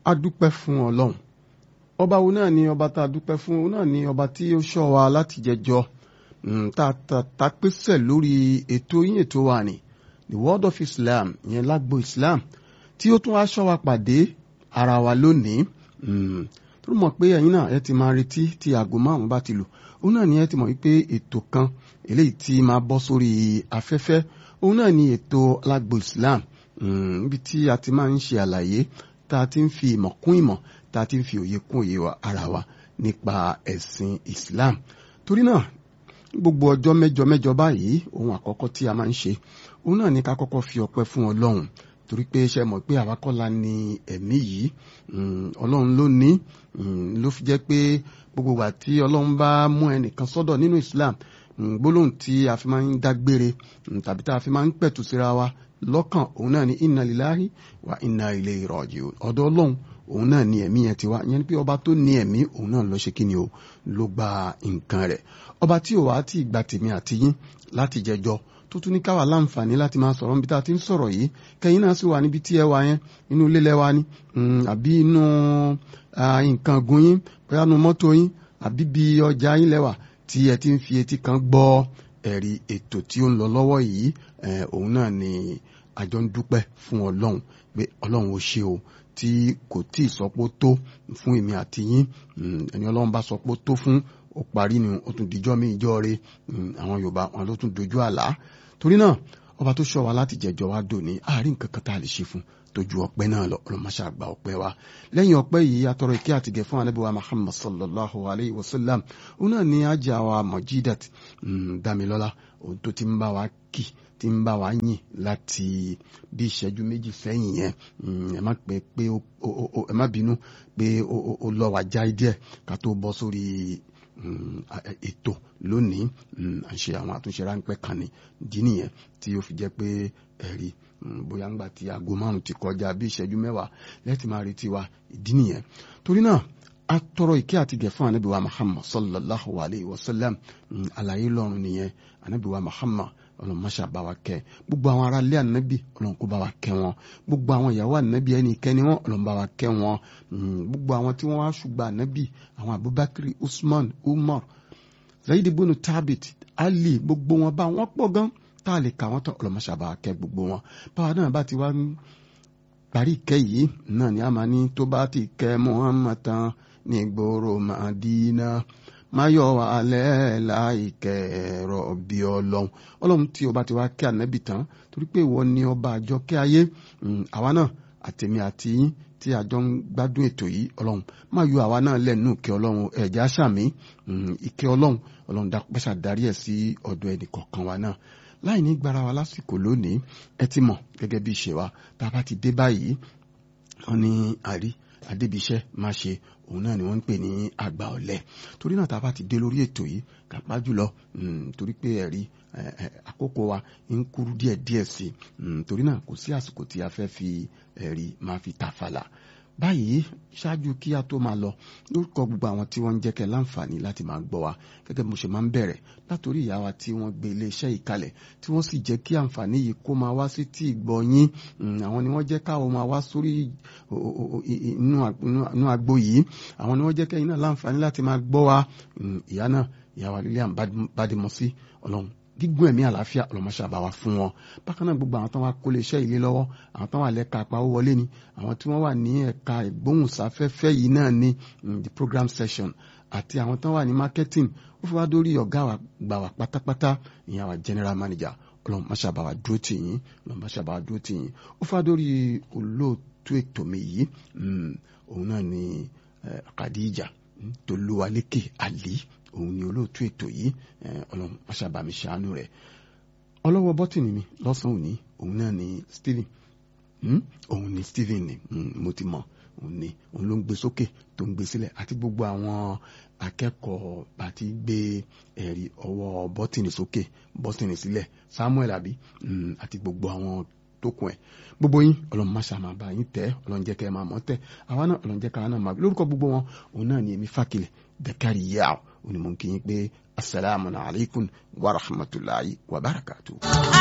a dúpẹ́ fún ọlọ́run ọba wo náà ni ọba tá a dúpẹ́ fún òun náà ni ọba tí ó ṣọ́ wa láti jẹjọ tá a pèsè lórí ètò yín ètò wa ni the world of Islam yẹn lágbo Islam tí ó tún wá ṣọ́ wa pàdé ara wa lónìí tó mọ̀ pé ẹ̀yin náà ẹ ti máa retí tí aago márùn-ún bá ti lù òun náà ni ẹ ti mọ̀ wípé ètò kan eléyìí tí máa bọ́ sórí afẹ́fẹ́ òun náà ni ètò lágbo Islam níbi tí a ti máa ń ṣe àlàyé tá a ti ń fi ìmọ̀ kún ìmọ̀ tá a ti ń fi òye kún òye wa ara wa nípa ẹ̀sìn Islam torí náà gbogbo ọjọ́ mẹ́jọ mẹ́jọ báyìí ohun àkọ́kọ́ tí a máa ń ṣe òun náà ni ká kọ́kọ́ fi ọpẹ́ fún Ọlọ́run torí pé ṣe mọ̀ pé àwa kọ́ la ní ẹ̀mí yìí Ọlọ́run ló ní ló fi jẹ́ pé gbogbo wa tí Ọlọ́run bá mú ẹnìkan sọ́dọ̀ nínú Islam gbólóhùn tí a fi máa ń dágbére tàbí tá a fi máa ń pẹ̀tù síra wa lọ́kàn òun náà ni inna lillahi wa inna ilayhi raji'un ọ̀dọ̀ Ọlọ́run òun náà ni ẹ̀mí yẹn ti wá ìyẹn ni pé ọba tó ní ẹ̀mí òun náà ló ṣe kí ni o ló gba nǹkan rẹ̀ ọba tí ò wá tí ì gba tèmi àti yín láti jẹjọ tó tún ní káwa láǹfààní láti máa sọ̀rọ̀ níbi tá a ti ń sọ̀rọ̀ yìí kẹ́yìn náà sì wà níbi tí ẹ wà yẹn inú ilé lẹ́wà ni àbí inú nǹkan gun yín bóyá nu mọ́tò yín àbí bí ọjà yín lẹ́wà tí ẹ ti ń fi etí kan gbọ́ ẹ̀rí ètò tí ó ń lọ lọ́wọ́ yìí òun náà ni àjọ ń dúpẹ́ fún ọlọ́run pé ọlọ́run ó ṣe o tí kò tí ì sọpó tó fún èmi àti yín ẹni ọlọ́run bá sọpó tó fún ó parí ni ó tún dijọ́ mi ìjọ́ re àwọn yorùbá wọn ló tún dojú àlá torí náà ọba tó ṣọ́ wa láti jẹjọ wa dò ní àárín nǹkan kan tá a lè ṣe fún tójú ọpẹ́ náà lọ ọlọmọṣà gba ọpẹ́ wa lẹ́yìn ọpẹ́ yìí atọrọ ìkẹ́ àtìgẹ fún anabi wa muhammad sallallahu alayhi wa sallam òun náà ní ajá wa mojidat damilọla òun tó ti ń bá wa kì tí ń bá wa yìn láti bí ìṣẹ́jú méjì sẹ́yìn yẹn ẹ má pẹ́ pé ẹ má bínú pé ó lọ wá já díẹ̀ ká tó bọ́ sórí ètò lónìí à ń ṣe àwọn àtúnṣe ráńpẹ́ kan ní ìdí nìyẹn tí ó fi jẹ́ pé ẹ̀rí bóyá ńgbà tí aago márùn ti kọjá bí ìṣẹ́jú mẹ́wàá lẹ́tì máa retí wa ìdí nìyẹn torí náà a tọrọ ìkẹ́ àti gẹ̀ fún anabi wa muhammad sallallahu alayhi wa sallam àlàyé lọ́run nìyẹn anabi wa muhammad ọlọ́run máṣá bá wa kẹ́ gbogbo àwọn ará ilé ànábì ọlọ́run kó bá wa kẹ́ wọn gbogbo àwọn ìyàwó ànábì ẹni kẹ́ni wọn ọlọ́run bá wa kẹ́ wọn gbogbo àwọn tí wọ́n wá ṣùgbọ́n ànábì àwọn abubakar usman umar zayid ibn tabit ali gbogbo wọn bá wọn pọ̀ gan tá a lè kà wọ́n tán ọlọ́run máṣá bá wa kẹ́ gbogbo wọn báwa náà bá ti wá parí ìkẹ́ yìí náà ni a máa ní tó bá ti kẹ́ muhammad tán ní gbòòrò madina máyọ̀ alẹ́ láìkẹ́ ẹ̀rọ bí ọlọ́run ọlọ́run tí ọba ti wá kẹ́ ànábì tán torí pé ìwọ ni ọba àjọ kẹ́ ayé àwa náà àtẹ̀mí àti yín tí àjọ ń gbádùn ètò yìí ọlọ́run máa yọ àwa náà lẹ́nu ìkẹ́ ọlọ́run ẹ̀já sàmí ìkẹ́ ọlọ́run ọlọ́run dápẹ́sà darí ẹ̀ sí ọ̀dọ̀ ẹnì kọ̀ọ̀kan wa náà láì ní gbára wa lásìkò lónìí ẹ ti mọ̀ gẹ́gẹ́ bí ìṣe wa tá a bá ti dé báyìí wọ́n ní àrí adébíṣẹ́ má ṣe òun náà ni wọ́n ń pè ní àgbà ọ̀lẹ torí náà tá a bá ti dé lórí ètò yìí kàpá jùlọ torí pé ẹ̀rí àkókò wa ń kúrú díẹ̀ díẹ̀ sí i torí náà kò sí àsìkò tí a fẹ́ fi ẹ̀rí máa fi ta fàlà báyìí ṣáájú kí a tó máa lọ lórúkọ gbogbo àwọn tí wọ́n ń jẹ́ kẹ́ láǹfààní láti máa gbọ́ wa gẹ́gẹ́ mo ṣe máa ń bẹ̀rẹ̀ látòrí ìyá wa tí wọ́n gbé iléeṣẹ́ yìí kalẹ̀ tí wọ́n sì jẹ́ kí àǹfààní yìí kó máa wá sí tí ìgbọ́ yín àwọn ni wọ́n jẹ́ káwọn máa wá sórí inú agbo yìí àwọn ni wọ́n jẹ́ kẹ́yìn náà láǹfààní láti máa gbọ́ wa ìyá náà ìyá wa Lilian Badimosi ọlọ́run gígùn ẹ̀mí àlàáfíà ọlọ́mọṣẹ́ àbáwá fún wọn bákan náà gbogbo àwọn tó wá kó lè ṣẹ́ ilé lọ́wọ́ àwọn tó wà lẹ́ka àpawó wọlé ni àwọn tí wọ́n wà ní ẹ̀ka ìgbóhùnsáfẹ́fẹ́ yìí náà ní the program session àti àwọn tó wà ní marketing ó fi wá dórí ọ̀gá wa gbà wá pátápátá ìyẹn wa general manager ọlọ́mọṣẹ́ àbáwá dúró tì yín ọlọ́mọṣẹ́ àbáwá dúró tì yín ó fi wá dórí olóòtú ètò mi yìí òun náà ni Khadija Tolúwalékè Ali òun ni olóòtú ètò yìí ọlọ́run aṣàbàmì ṣàánú rẹ̀ ọlọ́wọ́ bọ́tìnì mi lọ́sàn-án òní òun náà ni Stephen òun ni Stephen ni mo ti mọ̀ òun ni òun ló ń gbé sókè tó ń gbé sílẹ̀ àti gbogbo àwọn akẹ́kọ̀ọ́ bá ti gbé ẹ̀rí ọwọ́ bọ́tìnì sókè bọ́tìnì sílẹ̀ Samuel àbí àti gbogbo àwọn tó kún ẹ gbogbo yín ọlọ́run máṣá máa bá yín tẹ ọlọ́run jẹ́ kẹ́ ẹ máa mọ̀ tẹ àwa náà ọlọ́run jẹ́ ká náà máa lórúkọ gbogbo wọn òun náà ni èmi fàkìlẹ̀ dẹkari yaaw òun ni mo ń kí yín pé asalaamu alaykum wa rahmatulahi wa barakatu.